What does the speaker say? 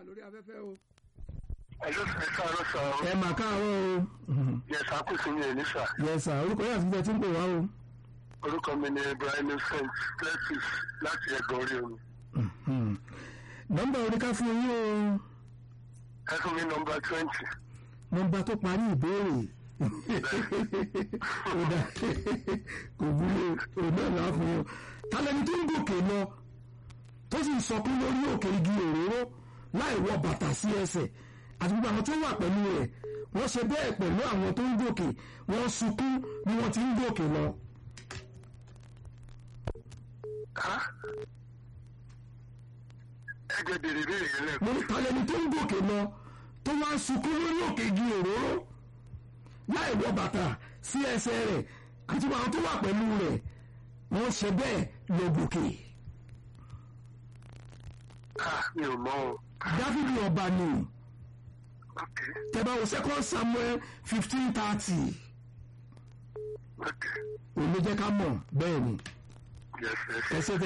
lórí afẹ́fẹ́ o. ẹ̀lú ẹ káàárọ̀ sà o. ẹ mà káàárọ̀ o. yẹsà kù sí mi ẹ̀ ní sà. yes sir orúkọ yàtọ̀ tẹ̀ tí ń pè wá o. orúkọ mi ni Ibrahim Saint Cletus láti ẹ̀gbọ́n orí omi. nọ́mbà oríká fún yín o. ẹ fún mi nọ́mbà twenty. nọ́mbà tó parí ìbéèrè ó dá kò burú o náà là á fún yín o. tálẹ́ni tó ń gòkè lọ tó sì ń sọkún lórí òkè igi òróró láì wọ bàtà sí ẹsẹ̀ àti gbogbo àwọn tó wà pẹ̀lú rẹ̀ wọ́n ṣe bẹ́ẹ̀ pẹ̀lú àwọn tó ń gòkè wọ́n sunkún bí wọ́n ti ń gòkè lọ. ẹ jẹ́ bèrè bèrè yẹn lẹ́kọ̀ọ́. mo ní tálẹ́ni tó ń gòkè lọ tó wá ń sunkún lórí òkè igi òróró láì wọ bàtà sí ẹsẹ̀ rẹ̀ àti gbogbo àwọn tó wà pẹ̀lú rẹ̀ wọ́n ṣe bẹ́ẹ̀ lọ gòkè. Ah, mi ò mọ̀ o. dáfídì ọba ni ok tẹ́bá wo second samuel fifteen thirty ok òun ló jẹ́ ká mọ̀ bẹ́ẹ̀ ni yes yes. ẹsẹ̀